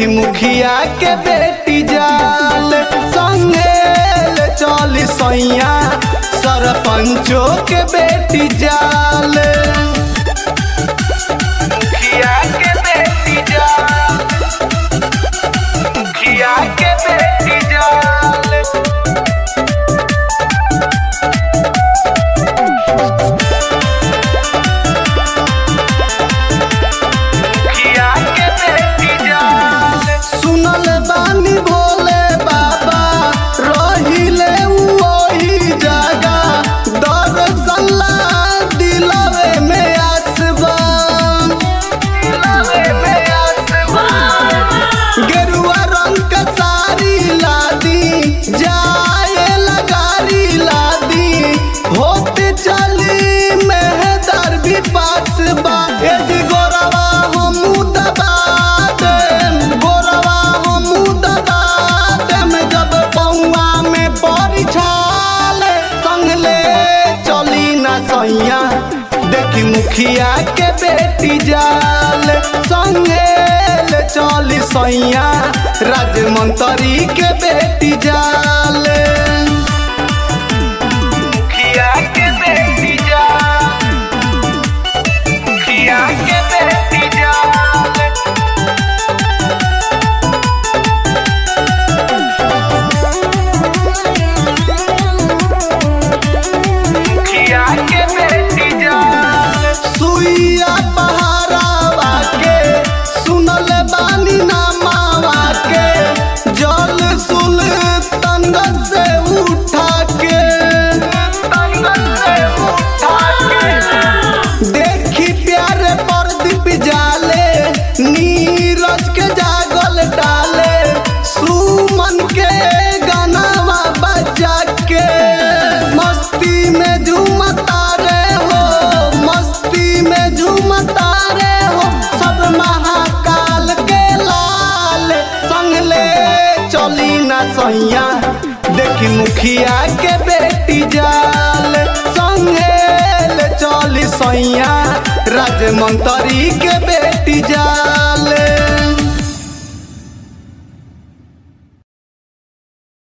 मुखिया के बेटी जाल संगेल चल सैया सरपंचों के बेटी जाल मुखिया के बेटी जाल मुखिया के बेटी जाल मुखिया के बेटी जाल सुनल बानी भोले बाबा रहिले वही जगह दर्शनला दिलवे में आसबा दिलवे में आसबा गेरुआ रंग का साड़ी लादी जाए लगारी लादी होते चली मेहदार भी पास बा एज गोरवा हम दबा देम गोरवा हम दबा देम जब पौआ में पड़ी छाल संग ले चली ना सैया देखी मुखिया के बेटी जाल संगेल चली सैया राजमंत्री के बेटी जाल मुखिया के बेटी जाल मुखिया के बेटी जाल मुखिया के बेटी जाल सुइया पहारावा के सुनल बानी नामावा के जल सुल तंगन से उठा के तंगन से उठा के देखी प्यारे प्रदीप जाले नीरज के जागल डाले सुमन के गानावा बजा के मस्ती में झूमता रे हो मस्ती में झूमता रे हो सब महाकाल के लाल संग ले चली ना सैया देखी मुखिया के बेटी जाल संगेल चली सैया राजमंत्री के बेटी जाल